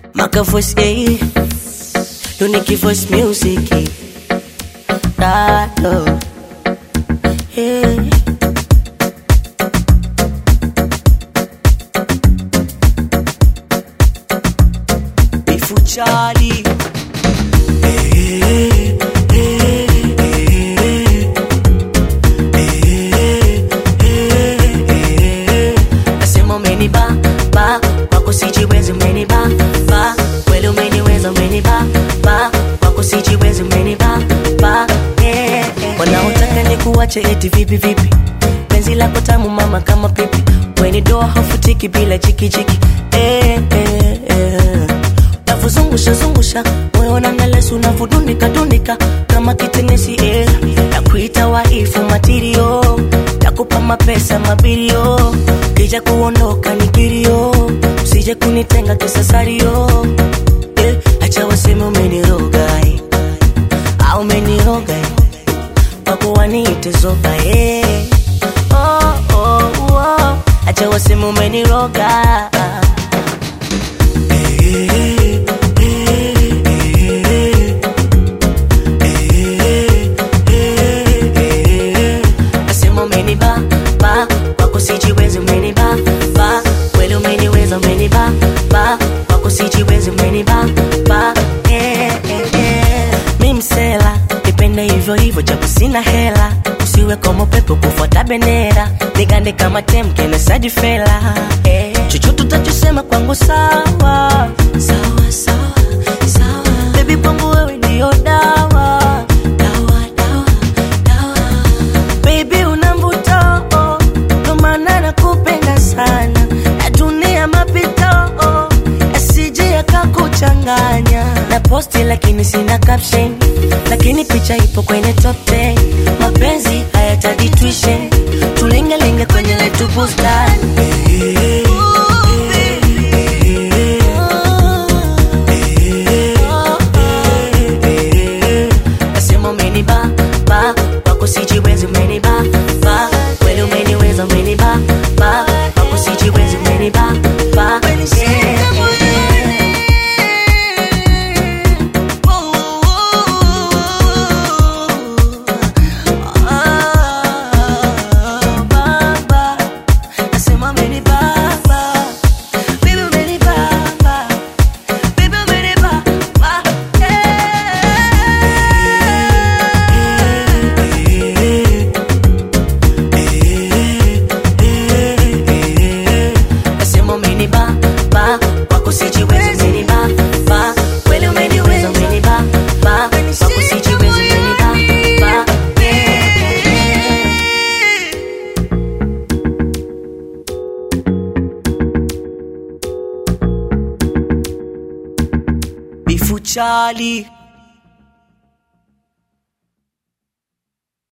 Maka voice, eh. Unique voice music. eh. Ah, oh. Hey. Bifu Charlie. Nasema umeniba ba wako sijiwezi umeniba ba kweli umeniweza umeniba ba wako sijiwezi umeniba ba yeah, yeah. Wanaotaka ni kuwache eti vipi vipi penzi lako tamu mama kama pipi weni doa hafutiki bila jikijiki eh, eh, eh. Navozungusha zungusha moyo na nalesu unavudunika dunika kama kitenesi eh. Nakuita waifu matirio takupa mapesa mabilio kija kuondoka ni kilio usije kunitenga kisasario eh. Acha waseme umeniroga eh. au umeniroga eh. wako waniite zoba eh. oh, oh, oh. Acha waseme umeniroga Nasema umeniba ba wako sijiwezi umeniba ba kweli umeniweza umeniba ba wako sijiwezi umeniba ba eh, eh, eh. Mi msela nipende hivyo hivyo japo sina hela usiwe kama pepo kufuata bendera nigande kama temke na saji fela eh. chochote utachosema kwangu sawa sawa sawa sawa baby kwangu wewe ndio dawa dawa dawa dawa Baby una mvuto oh, ndo maana nakupenda sana na dunia mapito oh, asije yakakuchanganya na posti lakini sina caption lakini picha ipo kwenye top 10 mapenzi hayatadi tuition tulingelinge kwenye letu bustani Nasema umeniba ba wako sijiwezi umeniba ba kweli umeniweza umeniba ba wako sijiwezi umeniba ba yeah, yeah. Ah, baba. Nasema umenibamba. Baby, umenibamba. Baby, umenibamba. Nasema umeniba ba wako sijiwezi umeniba ba kweli umeniweza umeniba ba wako sijiwezi umeniba ba yeah. Bifu Charlie